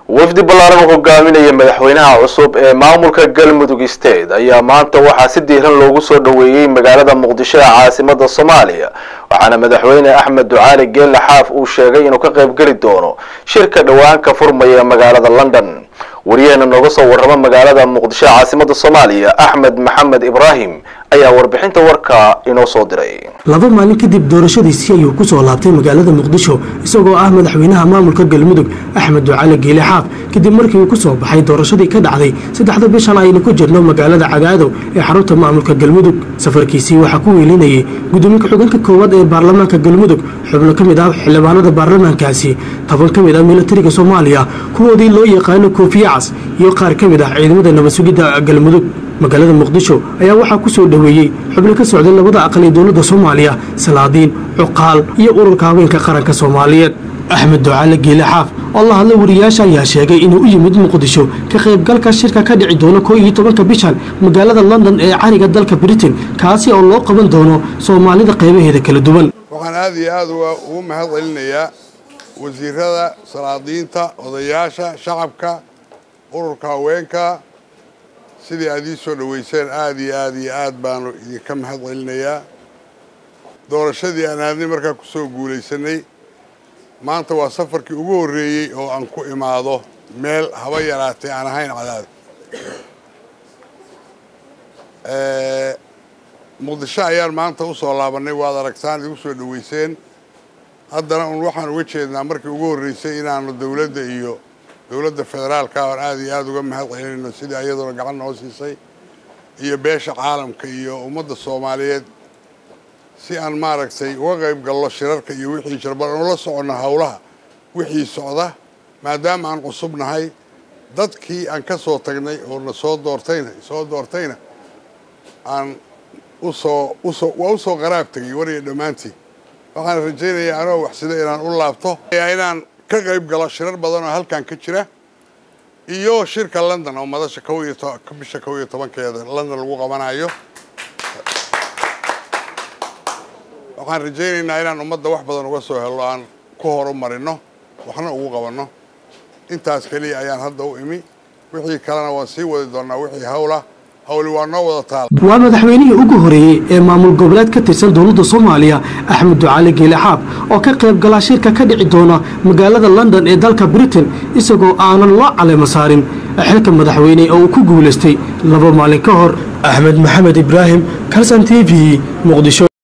wafdi ballaaran oo hogaaminaya madaxweynaha cusub ee maamulka galmudug state ayaa maanta waxaa si diiran loogu soo dhoweeyey magaalada muqdisho ee caasimada soomaaliya waxaana madaxweyne axmed ducaali geelle xaaf uu sheegay inuu ka qaybgeli doono shirka dhowaan ka furmaya magaalada london wariyaheena nooga soo warrama magaalada muqdisho ee caasimada soomaaliya axmed maxamed ibraahim ayaa warbixinta warka inoo soo diray laba maalin kadib doorashadiisii ayuu ku soo laabtay magaalada muqdisho isagoo ah madaxweynaha maamulka galmudug axmed ducaale geele xaaf kadib markii uu ku soo baxay doorashadii ka dhacday saddexda bishan aynu ku jirno magaalada cagaadow ee xarunta maamulka galmudug safarkiisii waxaa ku weelinayay gudoomiye ku-xigeenka koowaad ee baarlamaanka galmudug xubno ka mid ah xildhibaanada baarlamaankaasi toban ka mid ah milatariga soomaaliya kuwoodii loo yaqaano koofiye cas iyo qaar ka mid ah ciidamada nabad sugidda galmudug magaalada muqdisho ayaa waxaa ku soo dhoweeyey xubno ka socday labada aqal ee dowladda soomaaliya salaadiin cuqaal iyo ururka haweenka qaranka soomaaliyeed axmed ducaale geele xaaf oo la hadlay wariyaasha ayaa sheegay inuu u yimid muqdisho ka qaybgalka shirka ka dhici doono koo iyo tobanka bishan magaalada london ee cariga dalka britain kaasi oo loo qaban doono soomaalida qaybaheeda kala duwan waxaan aada iyo aada ugu mahad celinayaa wasiirada salaadiinta odayaasha shacabka ururka haweenka sidii aad ii soo dhoweyseen aada iyo aada iyo aad baanu idinka mahad celinayaa doorashadii aan aadnay markaa ku soo guulaysanay maanta waa safarkii ugu horreeyey oo aan ku imaado meel haba yaraatay aan ahayn cadaad muqdisho ayaan maanta u soo laabannay waad aragtaan idigu soo dhoweyseen haddana un waxaan uga jeednaa markii ugu horreysay inaanu dowladda iyo dowladda federaalka aan aada iyo aada uga mahad celinayno sidii ayaduna gacan noo siisay iyo beesha caalamka iyo ummadda soomaaliyeed si aan maaragtay uga qayb gallo shirarka iyo wixii jira bal aanu la soconno howlaha wixii socda maadaama aan cusubnahay dadkii aan ka soo tagnay oo na soo doortayna soo doortayna aan usoo usoo waa usoo qaraab tegay wariya dhammaantii waxaan rajaynayaa anoo waxsida inaan u laabto inaan ka qayb galo shirar badan oo halkan ka jira iyo shirka london oo madasha kow iyo bisha kow iyo tobankeeda london lagu qabanayo waxaan rajaynaynaa inaan ummadda wax badan uga soo helno aan ku horumarino waxna ugu qabanno intaas keliya ayaan hadda u imi wixii kalena waan sii wadi doonaa wixii hawla hawli waa noo wada taal waa madaxweynihii ugu horeeyey ee maamul goboleed ka tirsan dowladda soomaaliya axmed ducaali geele xaaf oo ka qayb galaa shirka ka dhici doona magaalada london ee dalka britain isagoo aanan loo caleemo saarin xilka madaxweyne oo uu ku guulaystay laba maalin ka hor axmed maxamed ibraahim kalsan t v muqdisho